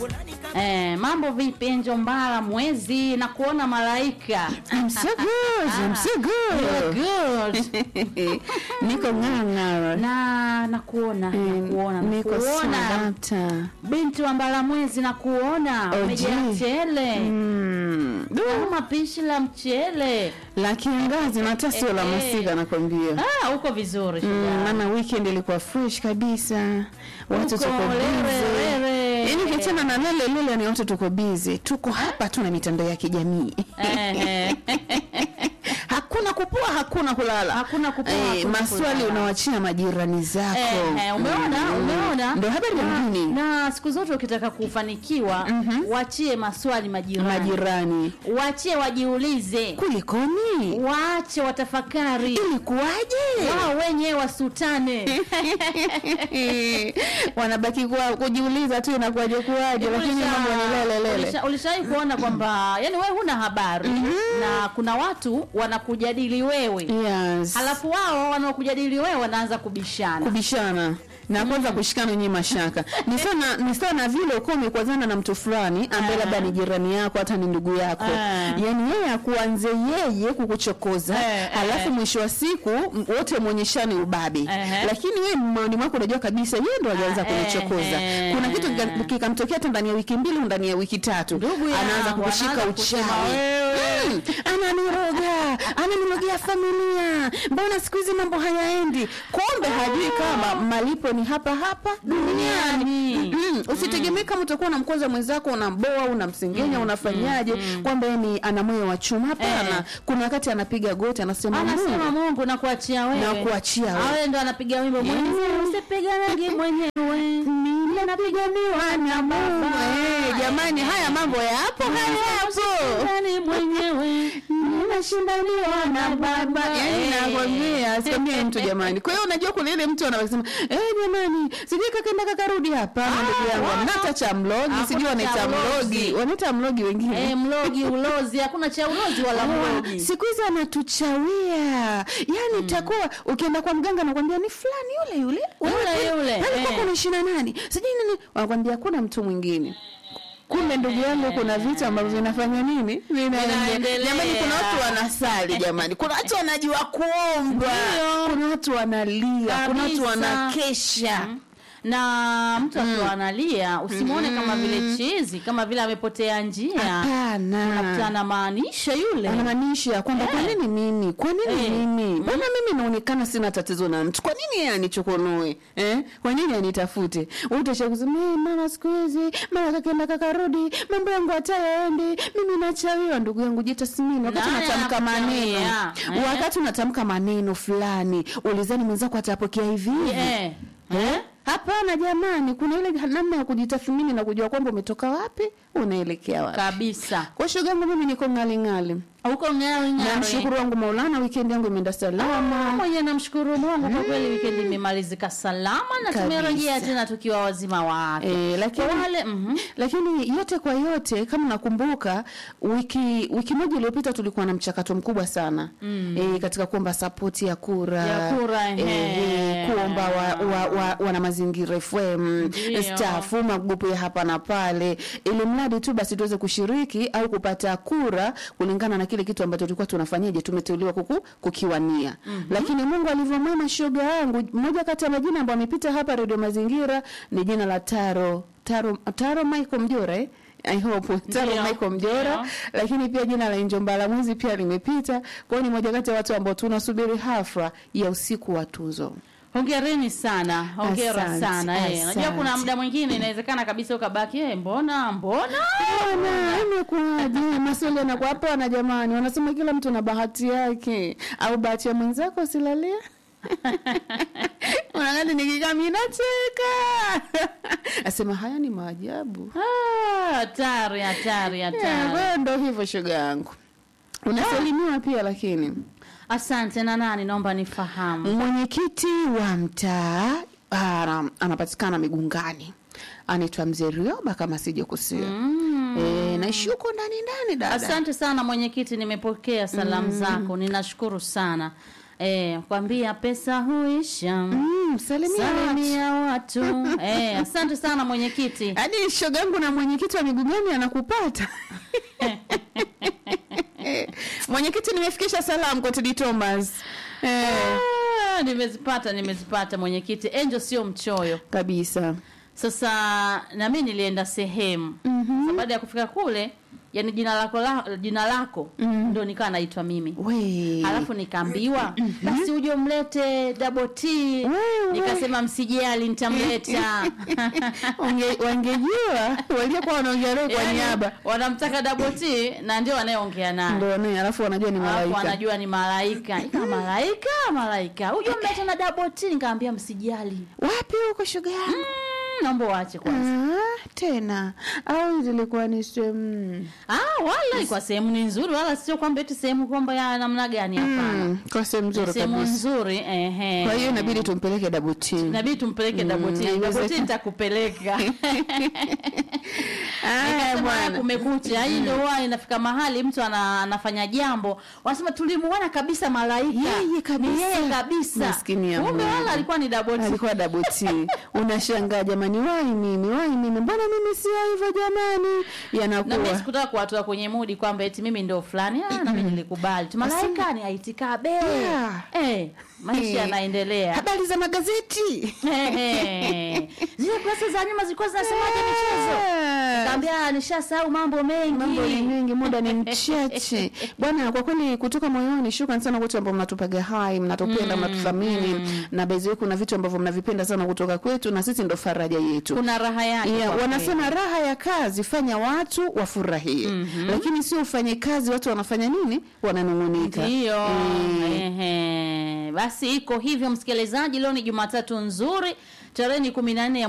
Eh, mambo vipi Njombala mwezi na kuona malaika? I'm so good, I'm so good. Good. Niko ng'ang'ara. Na nakuona, nakuona, Niko nakuona. sadata. Binti wa mbala mwezi na kuona Oh, umejaa je. mchele. Mm. Du, Kama pishi la mchele. La kiangazi na hata sio la Eh, eh. masika nakwambia. Ah, uko vizuri Mm, shujaa. maana weekend ilikuwa fresh kabisa. Watu Uko tuko lere, busy. lere. Yaani ukiachana na lele lele ni watu tuko busy. Tuko hapa tu na mitandao ya kijamii. Eh, eh. Hakuna kupua, hakuna kulala. Hakuna kupua, Eh, hakuna maswali kulala. unawachia majirani zako. Eh, eh, umeona Mm. umeona Ndio habari ya na, mjini. na siku zote ukitaka kufanikiwa wachie maswali majirani Majirani. wachie wajiulize Kulikoni? waache watafakari Ilikuwaje? wao wenyewe wasutane wanabaki kwa kujiuliza tu inakuwaje kuwaje, lakini Ulisha- mambo ni lele lele. ulisha- ulishawahi kuona kwamba yani wewe huna habari na kuna watu wanakujadili wewe Yes. halafu wao wanaokujadili wewe wanaanza kubishana kubishana na kwanza kushikana wenye mashaka ni sana ni sana vile uko umekwazana na mtu fulani ambaye labda ni jirani yako hata ni ndugu yako Ah. yani yeye akuanze yeye kukuchokoza Eh, halafu eh. mwisho wa siku m- wote muonyeshane ubabe Ehe. lakini wewe moyoni mwako unajua kabisa yeye ndo alianza Ah, kunichokoza eh, kuna kitu eh. kika- kikamtokea hata ndani ya wiki mbili au ndani ya wiki tatu Ndugu yangu, anaanza kukushika anaanza uchawi kusema wewe. Mm, ananiroga ananirogia familia mbona siku hizi mambo hayaendi kumbe hajui kama malipo ni hapa hapa duniani Duniani. Mm, usitegemee kama utakuwa na mkoza mwenzako unamboa unamsengenya unafanyaje kwamba yeye ni ana moyo wa chuma hapana Eh. kuna wakati anapiga goti anasema anasema Mungu Mungu na kuachia wewe Na kuachia wewe. awe ndo anapiga wimbo mwenyewe usipiganagi mwenyewe mimi napiganiwa na Mungu Eh, jamani haya mambo yapo hayapo Nani mwenyewe ninashindaniwa na baba yani Eh. nakwambia asikwambie mtu jamani kwa hiyo unajua kuna ile mtu anasema eh jamani sijui kakaenda kakarudi hapana ndugu yangu wala. mnata cha mlogi Hakuna sijui wanaita cha mlogi mlogi. wanaita mlogi wengine eh, mlogi ulozi hakuna cha ulozi wala Ah, mlogi siku hizi anatuchawia yani itakuwa ukienda kwa mganga nakwambia ni fulani yule yule Yule, yule, alikuwa eh. kuna shina nani sijui nini wanakwambia kuna mtu mwingine kumbe ndugu yangu kuna vitu ambavyo vinafanya nini vinaendelea Vinaendelea. jamani kuna watu wanasali jamani kuna watu wanajua kuomba kuna watu wanalia kuna watu Kabisa. wanakesha na mtu akiwa analia usimwone kama vile chizi kama vile amepotea njia hapana unakuta anamaanisha yule anamaanisha kwamba kwa Eh. nini mimi kwa nini Eh. mimi mbona mimi naonekana sina tatizo na mtu kwa nini yeye anichokonoe eh? kwa nini anitafute utasha kusema "Eh, mara siku hizi mara kakenda kakarudi mambo yangu hata yaendi mimi nachawiwa ndugu yangu jitasimini wakati Nani unatamka maneno anakuchawia? Eh. wakati unatamka maneno fulani ulizani mwenzako atapokea hivi hivi eh. Eh? Hapana jamani, kuna ile namna ya kujitathmini na kujua kwamba umetoka wapi, unaelekea wapi. kabisa Kwa shoga yangu mimi niko ngali ngali. huko ng'ari Na ng'ari mshukuru wangu Maulana, weekend yangu imeenda salama. mwenye namshukuru Mungu kwa kweli weekend imemalizika salama na Kabisa. tumerejea tena tukiwa wazima wa afya. Eh, lakini Kwa wale mhm. lakini yote kwa yote kama nakumbuka wiki wiki moja iliyopita tulikuwa na mchakato mkubwa sana mm. e, katika kuomba sapoti ya kura Ya kura, ehe. kuomba wa, wa, wa, wana mazingira FM Ndio. stafu magrupu ya hapa na pale ili mradi tu basi tuweze kushiriki au kupata kura kulingana na kile kitu ambacho tulikuwa tunafanyaje tumeteuliwa kuku, kukiwania mm-hmm. lakini Mungu alivyomwema shoga yangu mmoja kati ya majina ambayo amepita hapa Radio Mazingira ni jina la Taro Taro Taro Michael Mjora eh? I hope Taro Ndio, Michael Mjora ndio. lakini pia jina la Njomba Mwizi pia limepita kwa hiyo ni moja kati ya watu ambao tunasubiri hafla ya usiku wa tuzo Hongereni sana, hongera Asante, sana. Eh, unajua kuna asante. muda mwingine inawezekana kabisa ukabaki eh, mbona mbona Bwana, imekuwaje? Maswali yanakuwa hapana jamani, wanasema kila mtu na bahati yake, au bahati ya mwenzako usilalie. Unangani nikikaa mimi nacheka. Asema haya ni maajabu. Ah, hatari hatari Eh, hatari. wewe ndo hivyo shoga yangu. Unasalimiwa pia lakini. Asante na nani, naomba nifahamu. Mwenyekiti wa mtaa ana- anapatikana Migungani. Anaitwa Mzee Rioba kama sijakosea. Mm. Eh, naishi huko ndani ndani dada. Asante sana mwenyekiti, nimepokea salamu zako, ninashukuru sana. Eh, kwambia pesa huisha Mm. Mm, salimia watu. salimia watu eh, asante sana mwenyekiti hadi shogangu na mwenyekiti wa migugani anakupata mwenyekiti nimefikisha salamu kwa Teddy Thomas eh, Ah, nimezipata nimezipata mwenyekiti enjo sio mchoyo kabisa sasa na mimi nilienda sehemu mm-hmm. baada ya kufika kule yani jina lako la, jina lako mm. ndo nikawa naitwa mimi we halafu nikaambiwa basi uje umlete double T Wewe. nikasema msijali nitamleta Wange- wangejua waliokuwa wanaongea naye kwa Yaani, niaba wanamtaka double T na ndio wanayeongea naye ndo naye alafu wanajua ni Alafu malaika wanajua ni malaika ika malaika malaika uje umlete na double T nikaambia msijali wapi huko shoga yangu mm, naomba waache kwanza Ah, tena au zilikuwa ni sehemu ah wala ilikuwa sehemu ni nzuri wala sio kwamba eti sehemu kwamba ya namna gani hapana mm, kwa sehemu nzuri sehemu kabisa nzuri ehe kwa hiyo inabidi tumpeleke dabuti inabidi tumpeleke Mm, double T double T haiwezekani. nitakupeleka aya Nikasema, bwana kumekucha hii ndio huwa inafika mahali mtu ana, anafanya jambo wanasema tulimuona kabisa malaika Yeye kabisa. Ni yeye kabisa Maskini ya kumbe Mungu. wala alikuwa ni double T. alikuwa dabuti unashangaa jamani wai mimi wai mimi mbona mimi sio hivyo jamani na mimi yanakuwa sikutaka kuwatoa kwenye mudi kwamba eti mimi ndio fulani ah, na mimi nilikubali tu malaika ni aitikabe Yeah. eh, maisha Eh. yanaendelea habari za magazeti Ehe. zile kurasa za nyuma zilikuwa zinasemaje michezo Ah. kaambia nishasahau mambo mengi mambo ni mengi muda ni mchache bwana kwa kweli kutoka moyoni shukran sana wote ambao mnatupaga hai mnatupenda mnatuthamini na baadhi yenu kuna vitu ambavyo mnavipenda sana kutoka kwetu na sisi ndo faraja yetu kuna raha yake Yeah, kwa wanasema raha ya kazi fanya watu wafurahie lakini sio ufanye kazi watu wanafanya nini wananung'unika Ndiyo. Eh. Ehe. Basi iko hivyo msikilizaji, leo ni Jumatatu nzuri, tarehe ni kumi na nne ya